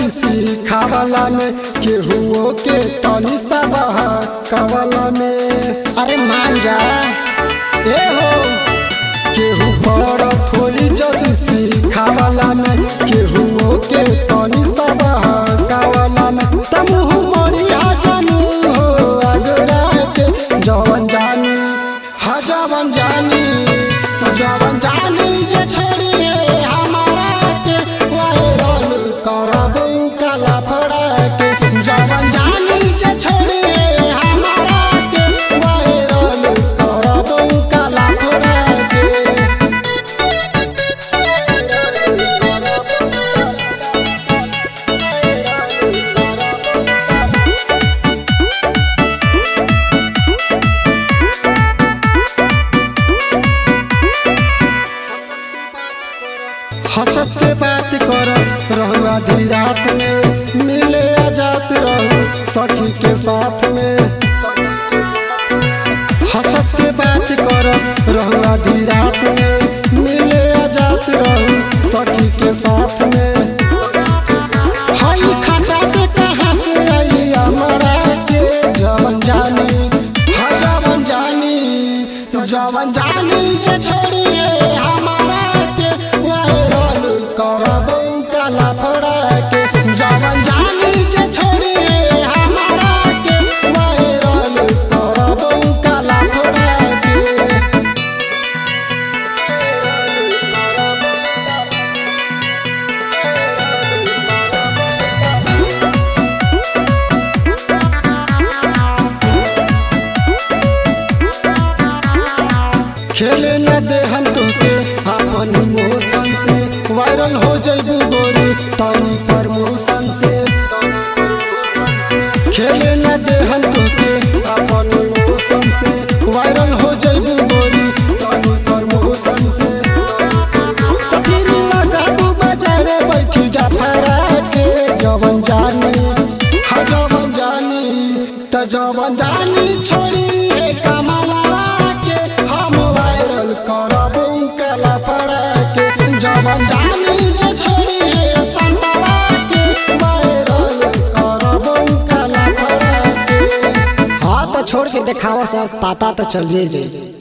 सिखावला में केहुओ के तनी सा बहकावला में अरे मान जा ए हो केहू बड़ थोड़ी जदी सिखावला में केहुओ के तनी सा बहकावला में तमुह मरिया जानू हो अगरा के जवन जानी हा जवन जानी तो जवन जानी जे छोड़िए हमारा के वायरल करब काला फड़ा के जवन जानी जे छोड़िए हमारा के वायरल करब काला फड़ा के हंसस के बात करत रहू आधी रात में मिले आजात रहू सखी के साथ में हंसस के बात करत रहू आधी रात में मिले आजात रहू सखी के साथ में हई खटा से कहाँ से आई हमरा के जवन जानी हा जवन जानी तो जवन जानी जे छोड़िए हमारा के वायरल करब काला फड़ा के जवन जानी जे छोड़िए हमारा के वायरल करब काला फड़ा के खेले न दे हम तोके अपन इमोशन से वायरल हो जइबू गोरी तनी प्रमोशन से खेले न दे हम तोके अपन इमोशन से वायरल हो जइबू गोरी तनी प्रमोशन से सफीरी लगाबू बाजारे बैठी जा फरा के जवन जानी हा जवन जानी त जवन जानी छोड़ी हे कमला के हम वायरल करबू कला पड़ा के जवन जानी जे छोड़ी हे संतवा के वायरल करबू कला पड़ा के हाँ तो छोड़ के देखावा सब पता तो चल जाई